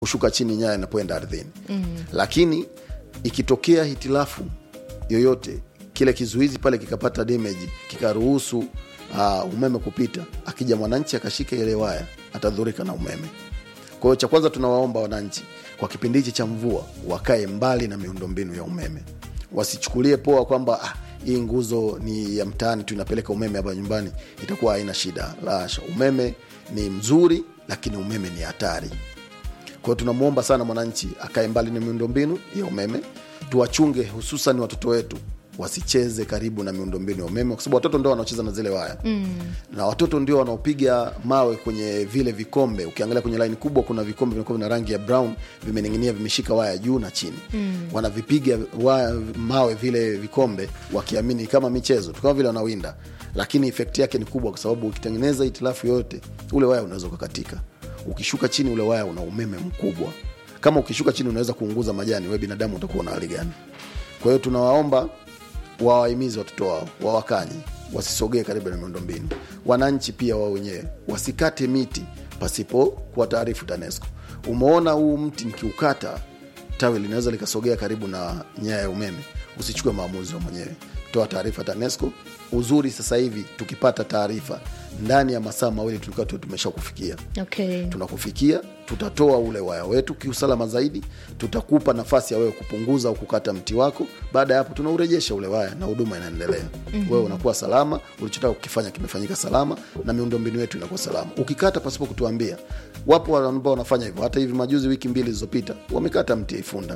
kushuka chini nyaya inapoenda ardhini mm. lakini ikitokea hitilafu yoyote kile kizuizi pale kikapata damage kikaruhusu uh, umeme kupita akija mwananchi akashika ile waya atadhurika na umeme kwa hiyo cha kwanza tunawaomba wananchi kwa kipindi hichi cha mvua wakae mbali na miundombinu ya umeme wasichukulie poa kwamba ah, hii nguzo ni ya mtaani tu inapeleka umeme hapa nyumbani itakuwa haina shida lasha umeme ni mzuri lakini umeme ni hatari kwao tunamwomba sana mwananchi akae mbali na miundombinu ya umeme tuwachunge hususan watoto wetu wasicheze karibu na miundombinu ya umeme kwa sababu watoto ndio wanaocheza na zile waya mm. na watoto ndio wanaopiga mawe kwenye vile vikombe ukiangalia kwenye laini kubwa kuna vikombe vimekuwa na rangi ya brown vimening'inia vimeshika waya juu na chini mm. wanavipiga waya, mawe vile vikombe wakiamini kama michezo tu kama vile wanawinda lakini efekti yake ni kubwa kwa sababu ukitengeneza hitilafu yoyote ule waya unaweza ukakatika ukishuka chini ule waya una umeme mkubwa kama ukishuka chini unaweza kuunguza majani we binadamu utakuwa na hali gani kwa hiyo tunawaomba wawahimizi watoto wao wawakanye wasisogee karibu na miundombinu wananchi pia wao wenyewe wasikate miti pasipo kuwa taarifu tanesco umeona huu mti nikiukata tawi linaweza likasogea karibu na nyaya ya umeme usichukue maamuzi wa mwenyewe toa taarifa tanesco uzuri sasa hivi tukipata taarifa ndani ya masaa mawili tulikuwa tu tumesha kufikia okay. tunakufikia tutatoa ule waya wetu kiusalama zaidi tutakupa nafasi ya wewe kupunguza au kukata mti wako baada ya hapo tunaurejesha ule waya na huduma inaendelea mm-hmm. wewe unakuwa salama ulichotaka kukifanya kimefanyika salama na miundombinu yetu inakuwa salama ukikata pasipo kutuambia wapo ambao wanafanya hivyo hata hivi majuzi wiki mbili zilizopita wamekata mti ifunda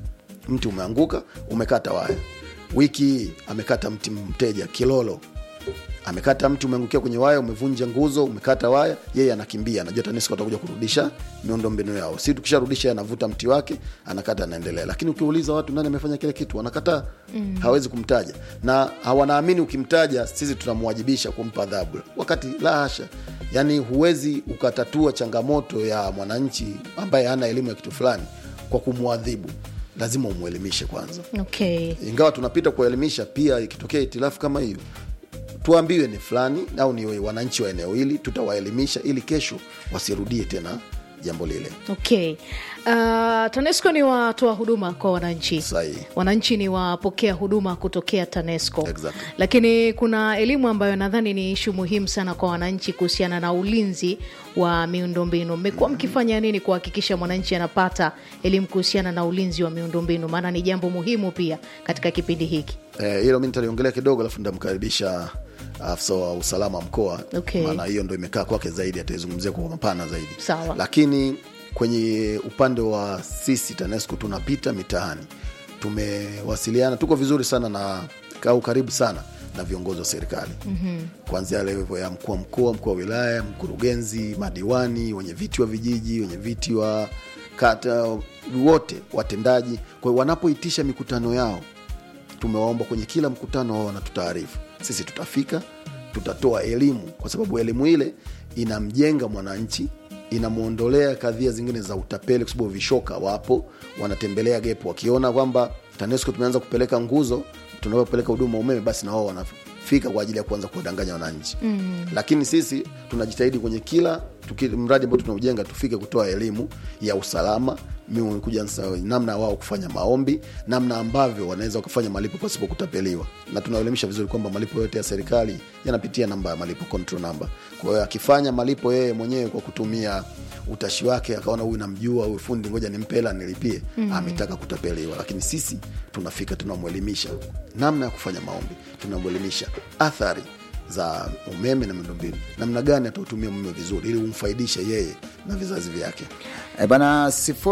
mti umeanguka umekata waya wiki hii amekata mti mteja kilolo amekata mti umeangukia kwenye waya umevunja nguzo umekata waya yeye anakimbia anajua tanesco atakuja kurudisha miundombinu yao si tukisharudisha anavuta mti wake anakata anaendelea lakini ukiuliza watu nani amefanya kile kitu wanakataa mm. hawezi kumtaja na hawanaamini ukimtaja sisi tunamwajibisha kumpa adhabu wakati la hasha yaani huwezi ukatatua changamoto ya mwananchi ambaye hana elimu ya kitu fulani kwa kumwadhibu lazima umwelimishe kwanza Okay. ingawa tunapita kuelimisha pia ikitokea hitilafu kama hiyo tuambiwe ni fulani au ni wananchi wa eneo hili tutawaelimisha ili kesho wasirudie tena jambo lile Okay. Uh, TANESCO ni watoa huduma kwa wananchi Sahihi. wananchi ni wapokea huduma kutokea TANESCO Exactly. lakini kuna elimu ambayo nadhani ni ishu muhimu sana kwa wananchi kuhusiana na ulinzi wa miundombinu mmekuwa mkifanya nini kuhakikisha mwananchi anapata elimu kuhusiana na ulinzi wa miundombinu maana ni jambo muhimu pia katika kipindi hiki Eh, hilo mi nitaliongelea kidogo alafu nitamkaribisha afisa wa usalama wa mkoa Okay. maana hiyo ndo imekaa kwake zaidi ataizungumzia kwa mapana zaidi Sawa. lakini kwenye upande wa sisi tanesco tunapita mitaani tumewasiliana tuko vizuri sana na au karibu sana na viongozi wa serikali mm-hmm. kuanzia levo ya mkuu wa mkoa mkuu wa wilaya mkurugenzi madiwani wenye viti wa vijiji wenye viti wa kata wote watendaji kwa hiyo wanapoitisha mikutano yao tumewaomba kwenye kila mkutano wao wanatutaarifu sisi tutafika tutatoa elimu kwa sababu elimu ile inamjenga mwananchi inamwondolea kadhia zingine za utapeli kwa sababu vishoka wapo wanatembelea gepo wakiona kwamba tanesco tumeanza kupeleka nguzo tunapopeleka huduma umeme basi na wao wanafika kwa ajili ya kuanza kuwadanganya wananchi mm. lakini sisi tunajitahidi kwenye kila tuki, mradi ambao tunaujenga tufike kutoa elimu ya usalama mi kuja nsa- namna ya wao kufanya maombi namna ambavyo wanaweza wakafanya malipo pasipo kutapeliwa na tunaelimisha vizuri kwamba malipo yote ya serikali yanapitia namba ya malipo control number kwa hiyo akifanya malipo yeye mwenyewe kwa kutumia utashi wake akaona huyu namjua huyu fundi ngoja nimpe hela nilipie mm. ametaka kutapeliwa lakini sisi tunafika tunamwelimisha namna ya kufanya maombi tunamwelimisha athari za umeme na miundombinu namna gani atautumia umeme vizuri ili umfaidishe yeye na vizazi vyake E bana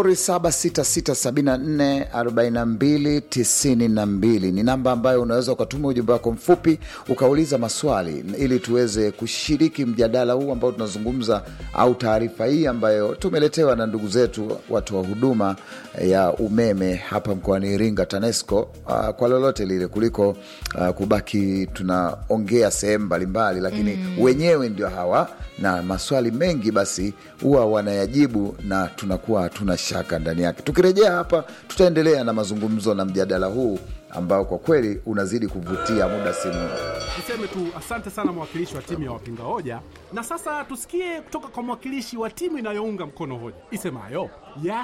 0766744292 ni namba ambayo unaweza ukatuma ujumbe wako mfupi ukauliza maswali ili tuweze kushiriki mjadala huu ambao tunazungumza au taarifa hii ambayo tumeletewa na ndugu zetu watu wa huduma ya umeme hapa mkoani Iringa TANESCO uh, kwa lolote lile kuliko uh, kubaki tunaongea sehemu sehemu mbalimbali lakini wenyewe ndio hawa na maswali mengi basi huwa wanayajibu na tunakuwa hatuna shaka ndani yake tukirejea hapa tutaendelea na mazungumzo na mjadala huu ambao kwa kweli unazidi kuvutia muda si muda Niseme tu asante sana mwakilishi wa timu ya wapinga hoja, na sasa tusikie kutoka kwa mwakilishi wa timu inayounga mkono hoja isemayo ya